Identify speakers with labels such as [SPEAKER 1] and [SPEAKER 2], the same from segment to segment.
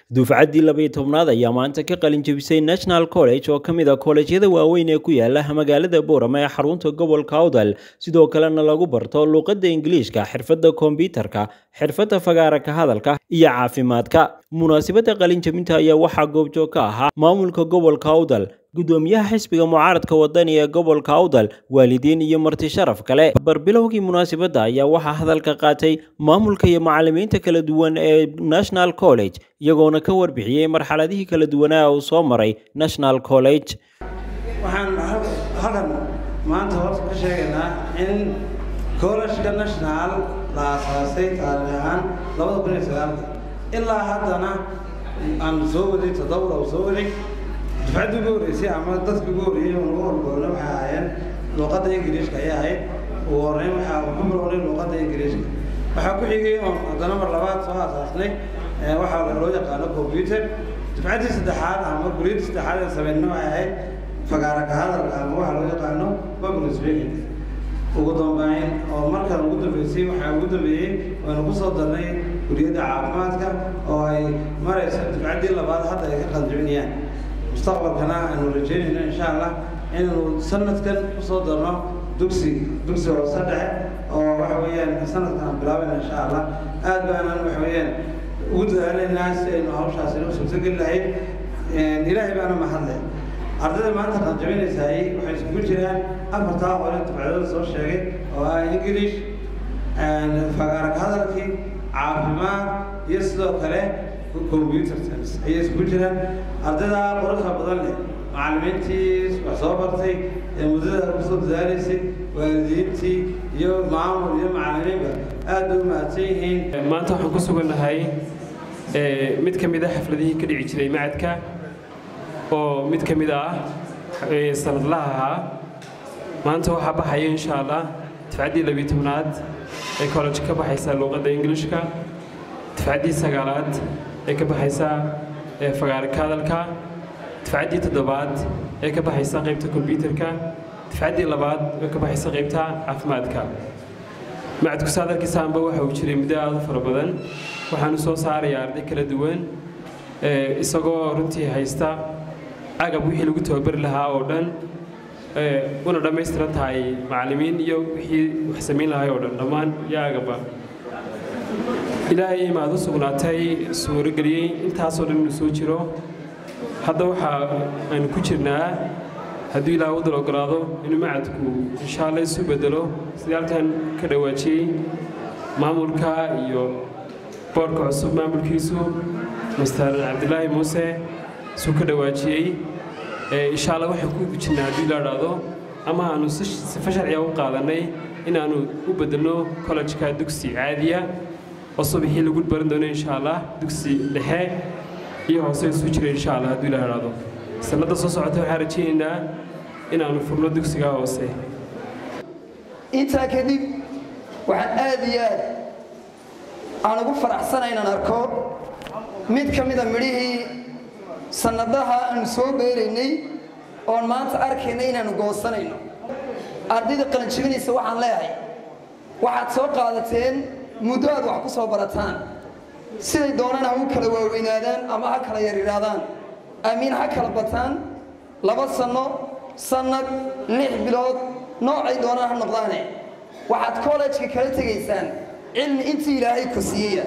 [SPEAKER 1] dufcaddii labaiyo tobnaad ayaa maanta ka qalin jebisay national college oo ka mid a koolejyada waaweyn ee ku yaala magaalada boorama ee xarunta gobolka awdal sidoo kalena lagu barto luuqadda ingiliishka xirfadda kombyutarka xirfadda fagaara ka hadalka iyo caafimaadka munaasabadda qalin jebinta ayaa waxaa goobjoog ka ahaa maamulka gobolka awdal gudoomiyaha xisbiga mucaaradka wadani ee gobolka awdal waalidiin iyo marti sharaf kale barbilowgii munaasabadda ayaa waxaa hadalka qaatay maamulka iyo macalimiinta kala duwan ee national college iyagoona ka warbixiyey marxaladihii kala duwanaa uu soo maray national college
[SPEAKER 2] waxaan halkan maanta horta ka sheegaynaa in collejka national la aasaasay taariikh ahaan labada kun iyo sagaalka ilaa haddana aan soo waday toddoba oo soo waday dufcaddii ugu horreysay ama dadkii ugu horreeyey oo nagu horgoolna waxay ahaayeen luuqadda ingiriishka ayay ahayd ugu horreyn waxaa ku bilownay luuqadda ingiriishka waxaa ku xigay oon haddana mar labaad soo aasaasnay waxaa loo yaqaano computer dufcaddii saddexaad ama guriyadii saddexaad ee sameynna waxay ahayd fagaara ka hadalka ama waxaa loo yaqaano public speaking ugu dambeyn oo markan ugu dambeysay waxaa ugu dambeeyey waynu ku soo darnay guriyadda caafimaadka oo ay marayso dufcaddii labaad hadda ay ka qaljibinayaan mustaqbalkana aanu rajeynayno insha allah inaynu sanadkan kusoo darno dugsi dugsi hoose dhexe oo waxa weeyaan sanadkan aan bilaabayna insha allah aad baanan waxa weeyaan ugu dadaalaynaa si aynu hawshaasi u suurtogeli lahayd ilaahay baana mahadle ardayda maanta qaljabinaysaay waxay isugu jiraan afartaa hore dufcadada soo sheegay oo ah english fagaarag hadalkii caafimaad iyo sidoo kale computer science ayay isugu jiraan ardayda quruxda badan leh macallimiintii wax soo bartay ee muddada kusoo dadaalaysay waalidiintii iyo maamul iyo macallimiinba aad bay u mahadsan yihiin
[SPEAKER 3] maanta waxaan ku sugannahay mid ka mid a xafladihii ka dhici jiray macadka oo mid ka mid ah sanadlaha ahaa maanta waxaa baxaya insha allah dafcaddii labiyi tobnaad ee college ka baxaysa luuqadda ingilishka dafcaddii sagaalaad ee ka baxaysa fagaara ka hadalka dafcaddii toddobaad ee ka baxaysa qaybta kombyutarka dafcaddii labaad ee ka baxaysa qaybta caafimaadka macadku saadarkiisaanba waxa uu jiray muddo aad u fara badan waxaanu soo saarayaa arday kala duwan isagoo runtii haysta agab wixii lagu tababari lahaa oo dhan una dhammaystiran tahay macallimiin iyo wixii wax samayn lahay oo dhan dhammaan iyo agaba ilaahay imaad u sugnaatay suurageliyey intaasoo dhan inuu soo jiro hadda waxaa aynu ku jirnaa hadduu ilaah wadal ogolaado inuu macadku insha alla isu bedelo sidii halkan ka dhawaajiyey maamulka iyo boorka cusub maamulkiisu master cabdilaahi muuse isuu ka dhawaajiyey insha alla waxaan ku jirnaa hadduu ilaa dhahdo ama aanu sifa sharciga u qaadanay inaannu u bedelno kollejka dugsi caadiya oo subaxii lagu baran doono insha allah dugsi dhexe iyo hoose isu jira insha allah hadduu ilaa dhahdo sanadda soo socota waxaan rajaynaynaa inaannu furno dugsiga hoose
[SPEAKER 4] intaa kadib waxaan aad iyo aad aan ugu faraxsana inaan arko mid ka mida midhihii sannadaha aanu soo beeraynay oon maanta arkaynay inaannu goosanayno ardayda qalanjibinaysa waxaan leeyahay waxaad soo qaadateen muddo aad wax ku soo barataan siday doonaan ha u kala waaweynaadaan ama ha kala yaryidhaadaan amiin ha kala bataan laba sanno sannad lix bilood noocay doonaan ha noqdaane waxaad kollejka kala tegaysaan cilmi intii ilaahay ku siiyaya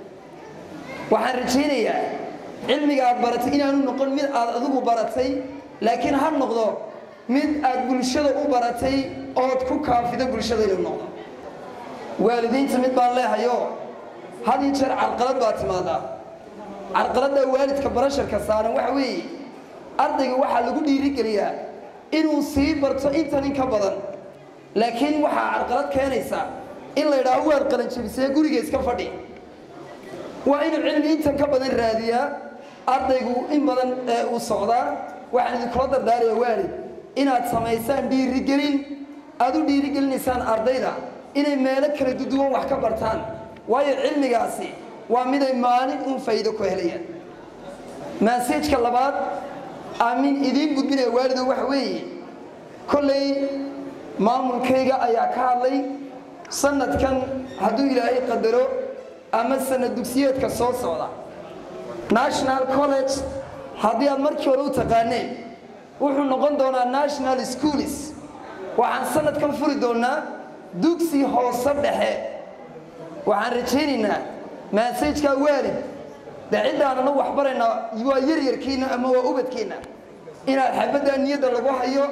[SPEAKER 4] waxaan rajaynayaa cilmiga aad baratay inaanu noqon mid aad adigu baratay laakiin ha noqdo mid aad bulshada u baratay ood ku kaafido bulshada inuu noqdo waalidiinta mid baan leehayo had iyo jeer carqalad baa timaadaa carqaladdaa waalidka barasharka saaran waxa weeye ardayga waxaa lagu dhiirigeliyaa inuu sii barto intan in ka badan laakiin waxaa carqalad keenaysaa in la yidhaaho waad qalanjabisee guriga iska fadhi waa inuu cilmi intan ka badan raadiyaa ardaygu in badan uu socdaa waxaan idinkula dardaaraya waalid inaad samaysaan dhiirigelin aad u dhiirigelinaysaan ardayda inay meelo kala duduwan wax ka bartaan waayo cilmigaasi waa miday maalin uun faa'iido ku helayaan maasajka labaad aamin idiin gudbinaya waalido waxa weeye kollay maamulkayga ayaa ka hadlay sanadkan hadduu ilaahay qadaro ama sanad dugsiyeedka soo socda national college haddii aad markii hore u taqaaneen wuxuu noqon doonaa national schools waxaan sanadkan furi doonaa dugsi hoose dhexe waxaan rajaynaynaa maasajkaa waalid dee ciddaanana waxbaraynaa waa yaryarkiinna ama waa ubadkiinna inaad xabaddaa niyadda lagu hayo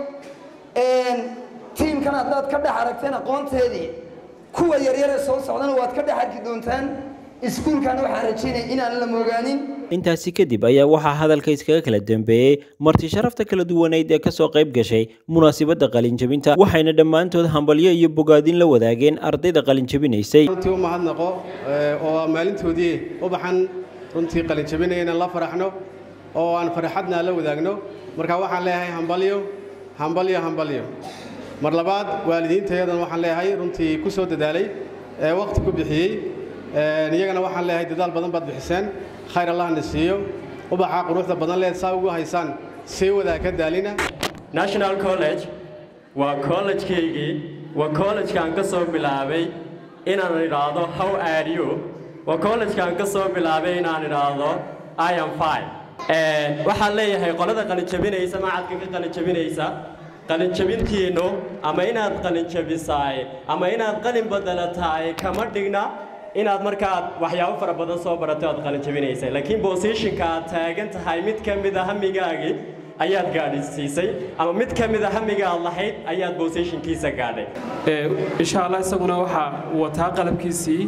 [SPEAKER 4] tiimkan haddaad ka dhex aragteen aqoonteedii kuwa yaryaree soo socdana waad ka dhex arki doontaan iskuulkana waxaan rajaynaya inaan la mogaanin
[SPEAKER 1] intaasi kadib ayaa waxaa hadalka iskaga kala dambeeyey marti sharafta kala duwaneyd ee kasoo qayb gashay munaasabadda qalinjabinta waxayna dhammaantood hambalyo iyo bogaadin la wadaageen ardayda qalinjabinaysay
[SPEAKER 5] runtii u mahadnaqo oo maalintoodii ubaxan runtii qalinjabinaya inaan la faraxno oo aan farxadna la wadaagno marka waxaan leeyahay hambalyo hambalyo hambalyo mar labaad waalidiintayadan waxaan leeyahay runtii ku soo dadaalay ee waqti ku bixiyey iyagana waxaan leeyahay dadaal badan baad bixiseen khayr allahna siiyo ubaxa quruxda badan leed saa ugu haysaan sii wadaa ka daalina
[SPEAKER 6] national college waa college-kaygii waa college-kaan ka soo bilaabay inaan idhaahdo how are you waa college-kaan ka soo bilaabay inaan idhaahdo i am fine waxaan leeyahay qolada qalinjabinaysa macadka ka qalinjabinaysa qalinjabintiinnu ama inaad qalinjabisaay ama inaad qalin badelataay kama dhigna inaad markaad waxyaabo fara badan soo baratay oad qalinjabinaysay laakiin bosishinka aad taagan tahay mid ka mid a hamigaagii ayaad gaadhisiisay ama mid ka mid a hamiga aad lahayd ayaad bosishinkiisa gaadhay
[SPEAKER 3] insha allah isaguna waxaa wataa qalabkiisii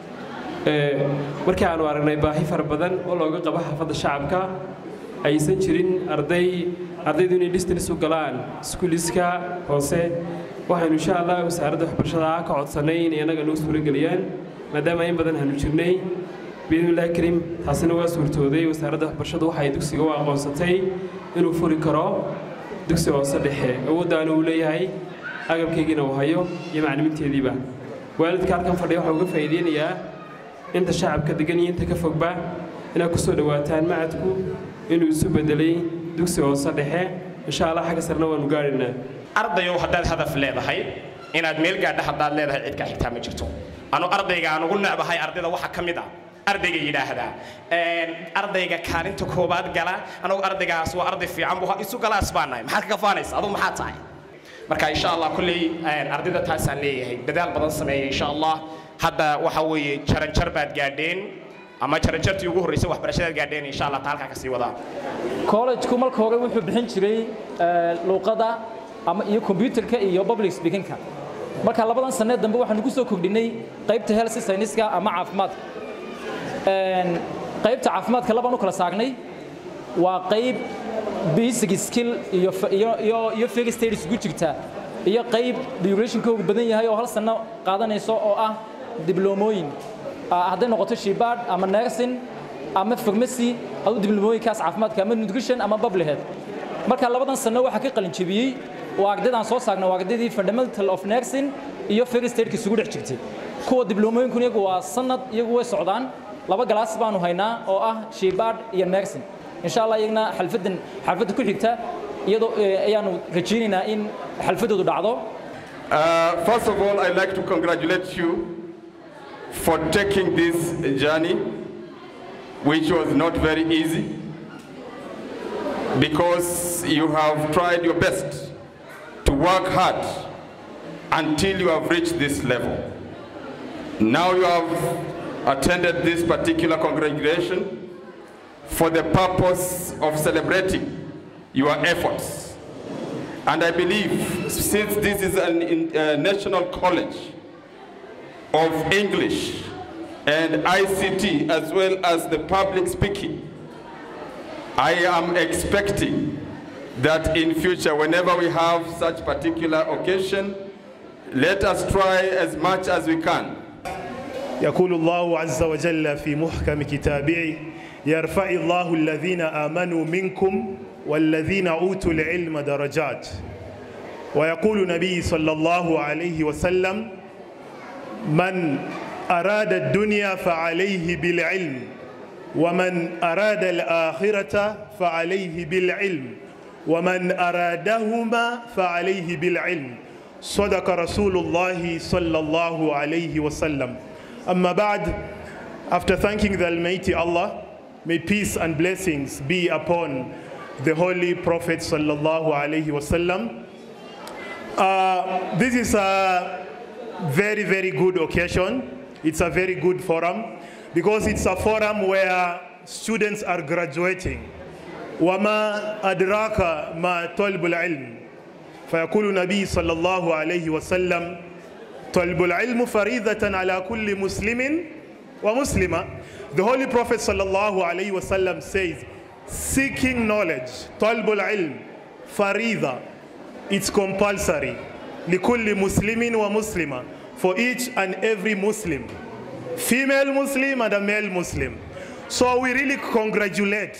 [SPEAKER 3] markii aanu aragnay baahi fara badan oo looga qabo xaafadda shacabka aysan jirin arday ardaydu inay distance u galaan iskuuliska hoose waxaynu insha allah wasaaradda waxbarashada ka codsannay inay annaga noo suurageliyaan maadaama in badan hanu jirnay biidnillahi kariim taasina waa suurtooday wasaaradda waxbarashadu waxay dugsiga u aqoonsatay inuu furi karo dugsi hoose dhexe awooddaana uu leeyahay agabkaygiina uu hayo iyo macliminteediiba waalidka halkan fadhiya waxaa uga faa'iideynayaa inta shacabka degan iyo inta ka fogba inaad ku soo dhowaataan macadku inuu isu bedelay dugsi hoose dhexe insha allah xagga sarena waanu gaadhaynaa
[SPEAKER 7] ardayow haddaad hadaf leedahay inaad meel gaadha haddaad leedahay cid kaa xigtaa ma jirto anu ardayga aan ugu necbahay ardayda waxaa ka mid ah ardayga yidhaahdaa ardayga kaalinta koobaad gala anagu ardaygaas waa arday fiican buu isu galaas baa nahay maxaad kaga faanaysa aduu maxaa tahay marka insha allah kulley ardayda taasaan leeyahay dadaal badan sameeya insha allah hadda waxa weeye jaranjar baad gaadheen ama jaranjartii ugu horreysay waxbarashadaad gaadheen insha allah ta halkaa kasii wadaa
[SPEAKER 8] collegeku marka hore wuxuu bixin jiray luuqada ama iyo computerka iyo public speakingka marka labadan sanee dambe waxaanu ku soo kordhinay qaybta health science-ka ama caafimaadka qaybta caafimaadka labaan u kala saagnay waa qayb basic skill iyo iyo iyo first aid isugu jirta iyo qayb durationkoogu badan yahay oo hal sano qaadanayso oo ah dibloomooyin hadday noqoto shibaad ama nursing ama pharmacy aduu dibloomooyinkaas caafimaadka ama nutrition ama public health marka labadan sano waxaa ka qalin jebiyey waa ardaydan soo saarnay waa ardaydii fundamental of nursing iyo first aidka isugu dhex jirtay kuwa dibloomooyinku iyagu waa sanad iyagu way socdaan laba galaas baanu haynaa oo ah shibaad iyo nursing insha allah iyagna xalfadan xalfadda ku xigta iyadoo ayaanu rajaynaynaa in xalfadoodu dhacdo
[SPEAKER 9] first of all i'd like to congratulate you for taking this journey which was not very easy because you have tried your best to work hard until you have reached this level. Now you have attended this particular congregation for the purpose of celebrating your efforts. And I believe since this is a uh, national college of English and ICT as well as the public speaking, I am expecting that in future, whenever we have such particular occasion, let us try as much as we can.
[SPEAKER 10] يقول الله عز وجل في محكم كتابه يرفع الله الذين آمنوا منكم والذين أوتوا العلم درجات ويقول النبي صلى الله عليه وسلم من أراد الدنيا فعليه بالعلم ومن أراد الآخرة فعليه بالعلم ومن أرادهما فعليه بالعلم صدق رسول الله صلى الله عليه وسلم Amma ba'd, after thanking the Almighty Allah, May peace and blessings be upon the Holy Prophet sallallahu alaihi wasallam. Uh, this is a very, very good occasion. It's a very good forum because it's a forum where students are graduating. وما أدراك ما طلب العلم فيقول النبي صلى الله عليه وسلم طلب العلم فريضة على كل مسلم ومسلمة The Holy Prophet صلى الله عليه وسلم says seeking knowledge طلب العلم فريضة it's compulsory لكل مسلم ومسلمة for each and every Muslim female Muslim and a male Muslim so we really congratulate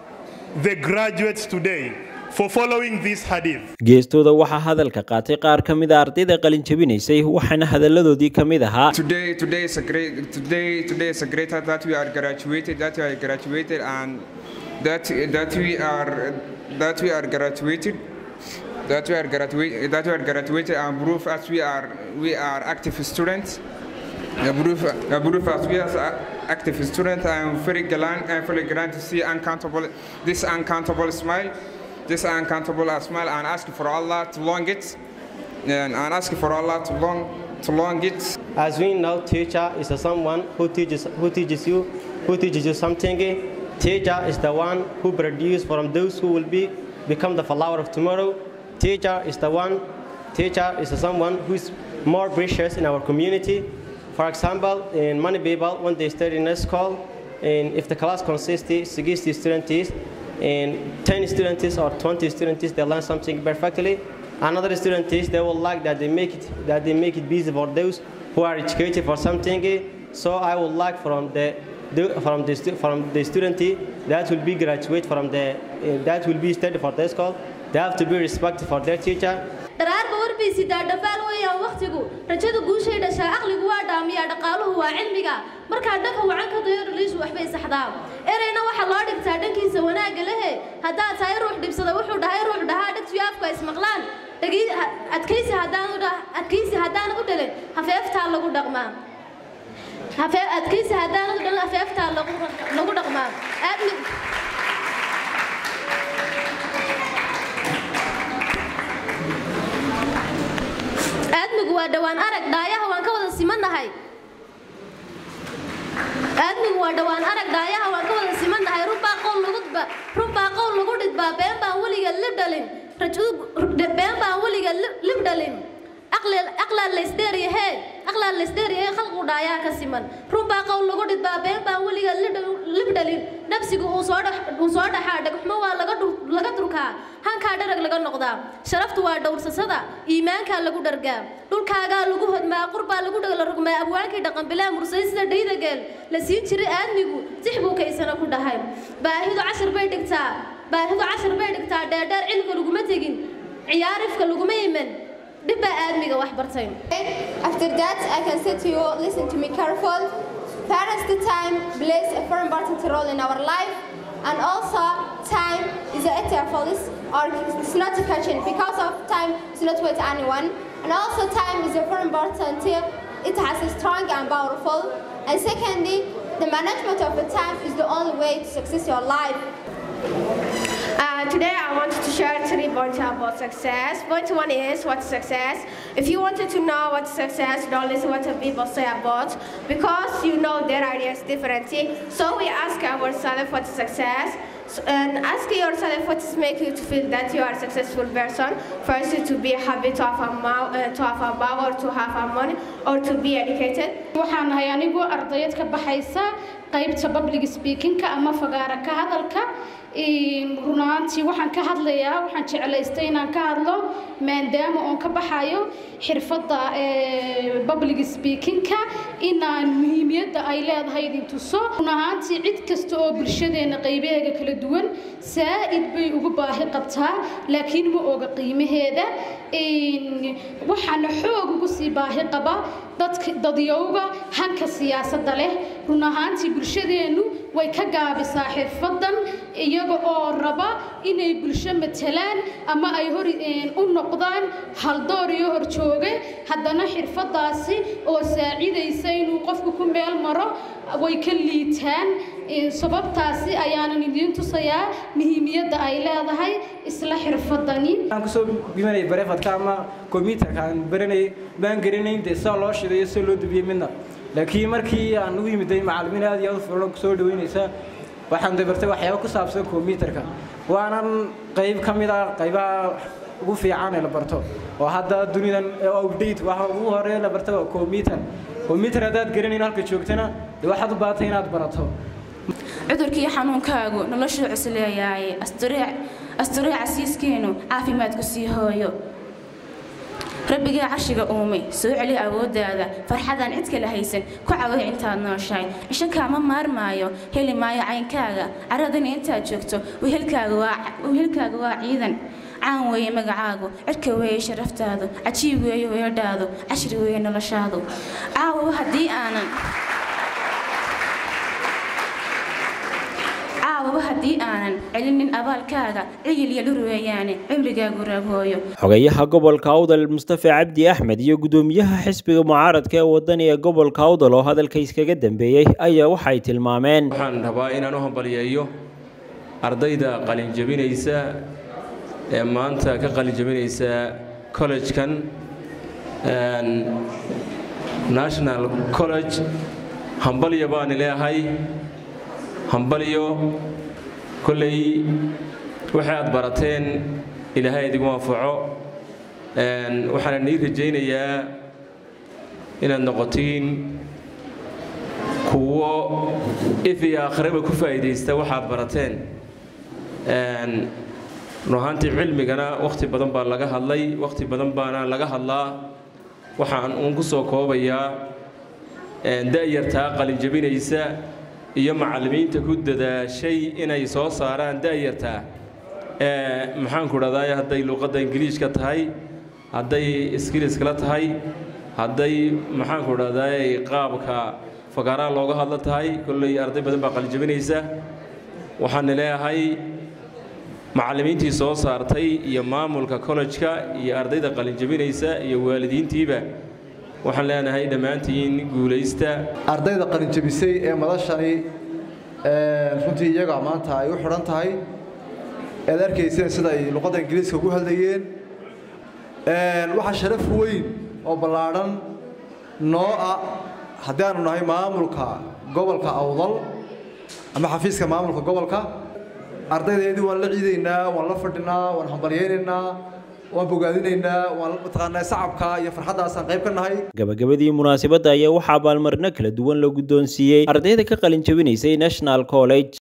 [SPEAKER 10] the graduates today for following this hadith.
[SPEAKER 1] geestooda waxaa hadalka qaatay qaar ka mid a ardayda qalin jabinaysay waxaana hadalladoodii ka mid ahaa
[SPEAKER 11] Today, today is a great. Today, today is a great that we are graduated. That we are graduated, and that that we are that we are graduated. That we are graduated. That we are graduated, and proof as we are we are active students. The proof, the proof as we are active students. I am very glad. I am very glad to see uncountable this uncountable smile, this uncountable smile, and ask for Allah to long it, and, and ask for Allah to long to long it.
[SPEAKER 6] As we know, teacher is someone who teaches who teaches you who teaches you something. Teacher is the one who produces from those who will be become the flower of tomorrow. Teacher is the one. Teacher is someone who is more precious in our community. For example, in many people when they study in a school, and if the class consists of 60 students, and 10 students or 20 students, they learn something perfectly. Another students, they will like that they make it that they make it busy for those who are educated for something. So I would like from the from the from the student that will be graduate from the uh, that will be study for the school. They have to be respected for their teacher.
[SPEAKER 12] dharaarba warbaysidaa dhambaal weeyaan wakhtigu rajada guushay dhashaa aqligu waa dhaamiyaa dhaqaaluhu waa cilmiga markaa dhanka wacan ka dayo dhaliishu waxbay saxdaa ereyna waxaa loo dhigtaa dhankiisa wanaagga lehe haddaad tahay ruux dhibsada wuxuu dhahay ruux dhahaa dhegtiyo afku ay ismaqlaan adkaysi adkaysi haddaan u dhalin hafeeftaa lagu dhaqmaa adkaysi haddaan u dhalin hafeeftaa lagu dhaqmaa aadmi aadmigu waa dhowaan arag dhaayaha waan ka wada simannahay aadmigu waa dhowaan arag dhaayaha waan ka wada simannahay runbaa qowl lagu runbaa qowl lagu dhidbaa been baan weliga lib dhalin been baan weliga lib dhalin aqlaa laysdheeryahe aqlaa laysdheeryahe khalqigu dhaayaha ka siman runbaa qowl lagu dhidbaa been baan weliga lib dhalin nafsigu uu soo dhaxaa dhagxumo waa laga durkaa hankaa dharag laga noqdaa sharaftu waa dhowrsasada iimaankaa lagu dhargaa dhulkaagaa lagu hodmaa qurbaa lagu dhagla rugmaa abwaankii dhaqanbilaa mursay sida dhaydageel la siin jiray aadmigu six buu kaysana ku dhahay baahidu cashar bay dhigtaa baahidu cashar bay dhigtaa dheerdheer cilka laguma tegin ciyaarifka laguma iman dhibbaa aadmiga wax bartay
[SPEAKER 13] After that, I can say to you, listen to me careful. Parents, the time plays a very important role in our life, and also time is a eternal or it's not a question because of time is not with anyone, and also time is a very important. It has a strong and powerful. And secondly, the management of the time is the only way to success your life.
[SPEAKER 14] Uh, today I wanted to share three points about success. Point one is what's success. If you wanted to know what's success, don't listen what the people say about because you know their ideas differently. So we ask ourselves what's success. So, and ask yourself what is making you to feel that you are a successful person. First, to be happy, to have a, uh, to have a power, to have a money, or to be educated.
[SPEAKER 15] waxaan ahay anigu ardayad ka baxaysa qaybta public speakingka ama fagaara ka hadalka run ahaantii waxaan ka hadlayaa waxaan jeclaystay inaan ka hadlo maadaama oon ka baxayo xirfadda public speakingka inaan muhiimiyadda ay leedahay idin tuso run ahaantii cid kasta oo bulshadeena qaybaheega kala duwan saa'id bay ugu baahi qabtaa laakiin ma oga qiimaheeda waxaana xoog ugu sii baahi qaba dadka dadyowga hanka siyaasadda leh run ahaantii bulshadeennu way ka gaabisaa xirfadan iyaga oo raba inay bulsho matelaan ama ay hor u noqdaan haldoor iyo horjooge haddana xirfadaasi oo saacidaysa inuu qofku ku meel maro way ka liitaan sababtaasi ayaanan idiin tusayaa muhiimiyadda ay leedahay isla xirfadani
[SPEAKER 16] aan kusoo bimanay bareefadka ama computerka aan baranay baan garanayn dee saa loo shidayo sida loo dubiyey midna laakiin markii aan ugu yimiday macallimiin aad iyo aad u furan kusoo dhaweynaysa waxaan dabartay waxyaabo ku saabsan computerka waanan qayb ka mid ah qaybaha ugu fiican ee la barto oo hadda dunidan update waxa ugu horeeya la barta waa computer computer haddaad garanayn halka joogtana dee waxaad u baahatay inaad barato
[SPEAKER 17] cudurkii xanuunkaagu noloshuu cusleeyaaye asturii casiiskeenu caafimaadku sii hooyo rabbigaa carshiga uumay soo celi awooddaada farxadaan cid kala haysan ku caway intaad nooshahay cisho kaama maarmaayo heli maayo caynkaaga caradani intaad joogto wehelkaaga waa ciidan caan weeye magacaagu cirka weeye sharaftaadu cajiib weeye weedhaadu cashri weeye noloshaadu caawa haddii aanan caawaba haddii aanan celinin abaalkaaga cigil iyo dhur weeyaane cimrigaagu raabhooyo
[SPEAKER 1] xogayaha gobolka awdal mustafa cabdi axmed iyo gudoomiyaha xisbiga mucaaradka ee wadani ee gobolka awdal oo hadalka iskaga dambeeyey ayaa waxay tilmaameen
[SPEAKER 18] waxaan rabaa inaan u hambaliyeeyo ardayda qalinjabinaysa ee maanta ka qalinjabinaysa collegekan national college hambalya baan leeyahay hambalyo kolley waxay aad barateen ilaahay idigu anfaco waxaana nii rajaynayaa inaad noqotiin kuwo if iyo aakhiraba ku faa'iidaysta waxaad barateen run ahaantii cilmigana wakhti badan baa laga hadlay wakhti badan baana laga hadlaa waxaan uun ku soo koobayaa da'yartaa qalinjabinaysa iyo macallimiinta ku dadaashay inay soo saaraan da'yartaa maxaanku dhahdaa hadday luuqadda ingiliishka tahay hadday skiliskala tahay hadday maxaanku dhahdaa qaabka fagaaraha looga hadla tahay kolley arday badan baa qalinjabinaysa waxaan leeyahay macallimiintii soo saartay iyo maamulka kollejka iyo ardayda qalinjabinaysa iyo waalidiintiiba waxaan leenahay dhammaantiin guulaysta
[SPEAKER 19] ardayda qalinjabisay ee madashani runtii iyaga maanta ay u xidhan tahay ead arkayseen sida ay luqadda ingiriiska ugu hadlayeen waxaa sharaf weyn oo ballaadhan noo ah haddii aanu nahay maamulka gobolka awdal ama xafiiska maamulka gobolka ardaydeedii waan la ciidaynaa waan la fadhinaa waan hambalyaynaynaa waan bogaadinaynaa waan mataqaanaa sacabka iyo farxaddaasaan qayb ka nahay
[SPEAKER 1] gabagabadii munaasabadda ayaa waxaa abaalmarino kala duwan la guddoonsiiyey ardayda ka qalin jabinaysay national college